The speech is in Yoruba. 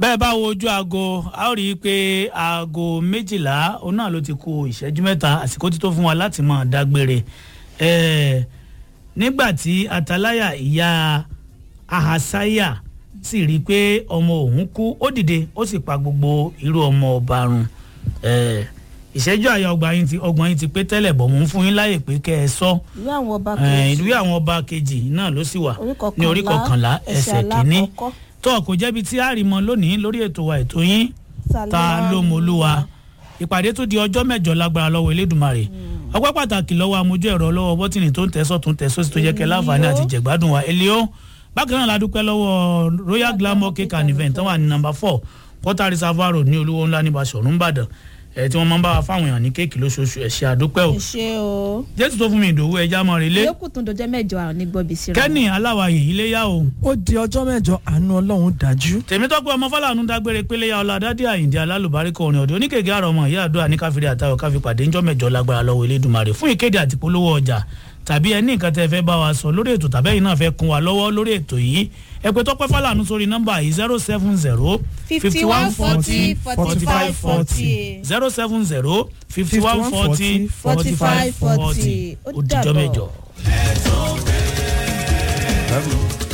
bẹ́ẹ̀ bá wo ojú aago a ó rí i pé aago méjìlá òun náà ló ti kù ìṣẹ́jú mẹ́ta àsìkò tí tó fún wa láti máa dágbére ẹ̀ẹ́ nígbà tí ataláyà ìyá ahasaya sì rí i pé ọmọ òun kú ó dìde ó sì pa gbogbo irú ọmọ ọba run ẹ̀ẹ́ ìṣẹ́jú àyà ọgbà yín ti ọgbọ̀n yín ti pé tẹ́lẹ̀ bọ̀ mò ń fún yín láyè pé kẹ́ ẹ sọ ìwé àwọn ọba ẹ̀ẹ́ kejì ìwé àwọn ọba kejì náà ló sì wà orí ní orí kọkànlá ẹsẹ̀ kínní alákọ̀ọ́kọ́. tó kò jẹ́bi tí a rí mọ lónìí lórí ètò wa ètò yín ta ló mọ olúwa ìpàdé tó di ọjọ́ mẹ́jọ lágbára lọ́wọ́ elédùnmarè ọpẹ́ pàtàkì lọ́wọ́ amójú ẹ̀rọ lọ́wọ́ bọ́tìnì tó ń tẹ̀sọ́ tó ń tẹ̀sọ́ sí tó jẹ́ kẹ́ láǹfààní àti jẹ̀gbádùn wa elio bákan náà la dúpẹ́ lọ́wọ́ royal glamour cake and event tó wà ní number four quarter reservoir road ní olúwo ńlá ní Basọ̀rún Ìbàdàn ẹ̀ tí wọ́n máa ń bá wa fáwọn èèyàn ní kéèkì lóṣooṣù ẹ̀ ṣe àdúpẹ́ o ẹ ṣe o jésù tó fún mi ìdòwú ẹja mọ́ relé yókù tún dọjọ́ mẹ́jọ àwọn onígbọ̀bì síra kẹ́nì aláwàyè iléyà o ó di ọjọ́ mẹ́jọ àánú ọlọ́run dájú. tèmítọ́pẹ́ ọmọ fọláàánú dágbére péléyà ọ̀làdádé àyíǹde alálùbáríkọ orin ọ̀dẹ oníkèké àrọ̀ ọmọ ìyá àdúrà ní káfíńdé àtàwọn káfí pàdé ńjọ́ mẹ́jọ lágbára lọ́wọ́ elédùnmarè fún ìkéde àti polówó ọjà tàbí ẹni nǹkan tẹ́ fẹ́ bá wa sọ lórí ètò tàbí ẹ̀yin náà fẹ́ kún wa lọ́wọ́ lórí ètò yìí ẹ pé tọ́pẹ́ fọláàánú sórí nọ́mbà yìí zero seven zero fifty one forty forty five forty zero seven zero fifty one forty forty five forty ó dijọ́ mẹ́jọ. Love you.